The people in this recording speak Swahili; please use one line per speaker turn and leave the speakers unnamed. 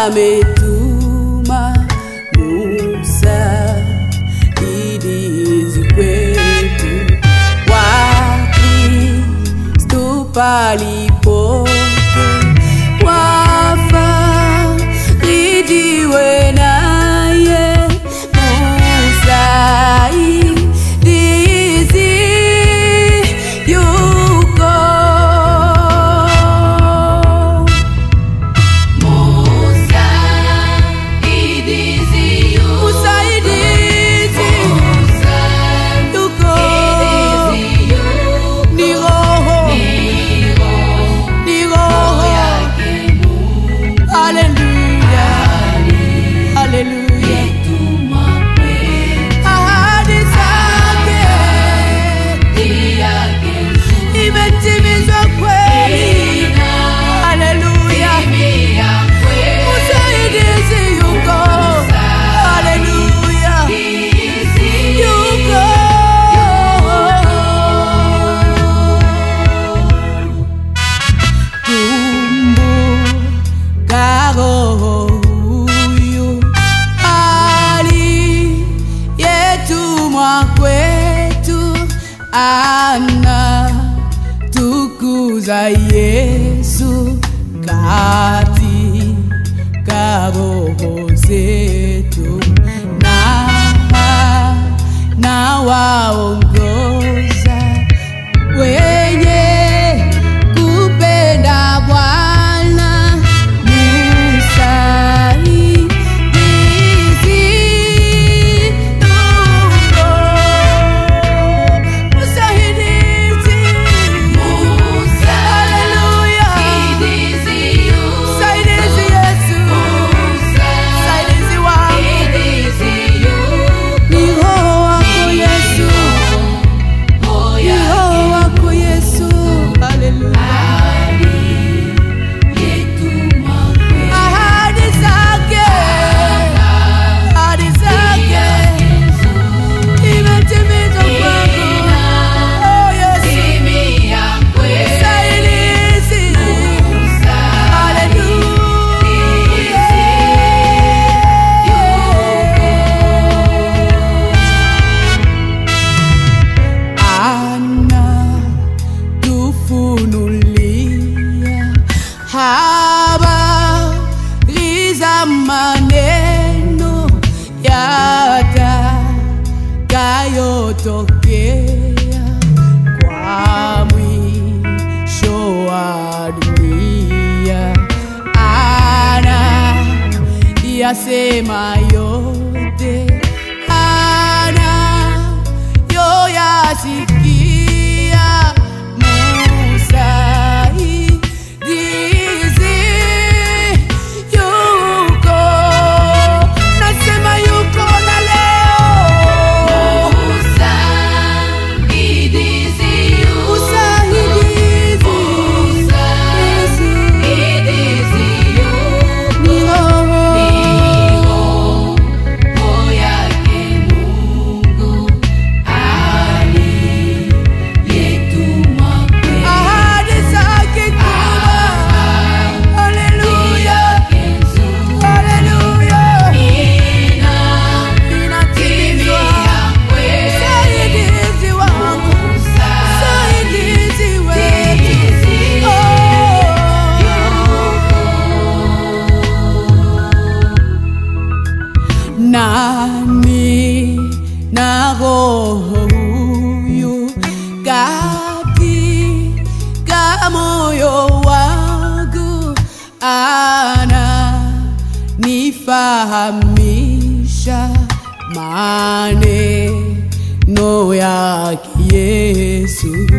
ametuma Musa ili kwetu Wakristo palipote wafarijiwe naye msaidizi yuko Msaidizi yuko ni roho ni roho haleluya haleluya ahadi zake imetimizwa kweli haleluya msaidizi yuko haleluya yuko kumbuka roho huyu aliyetumwa kwetu ana tukuza Yesu katika roho zetu na na waongoza wenye kupenda Bwana msaidizi yuko. Msaidizi. Haleluya. Msaidizi Yesu. Msaidizi wangu. Ni Roho wako Yesu. Ni Roho wako Yesu. Haleluya. Ahadi zake. Ahadi zake. Imetimizwa kwangu. Oh, Yesu. Msaidizi. Ana tufunulia habari za maneno yatakayotokea kwa mwisho wa dunia. Ana yasema yote ana yoyasikia musaidizi yuko nasema yuko na leo usaidizi ni roho ahadi zake kubwa haleluya haleluya inatimizwa msaidizi wangu msaidizi wetu nani na roho huyu katika moyo wangu ana nifahamisha maneno yake Yesu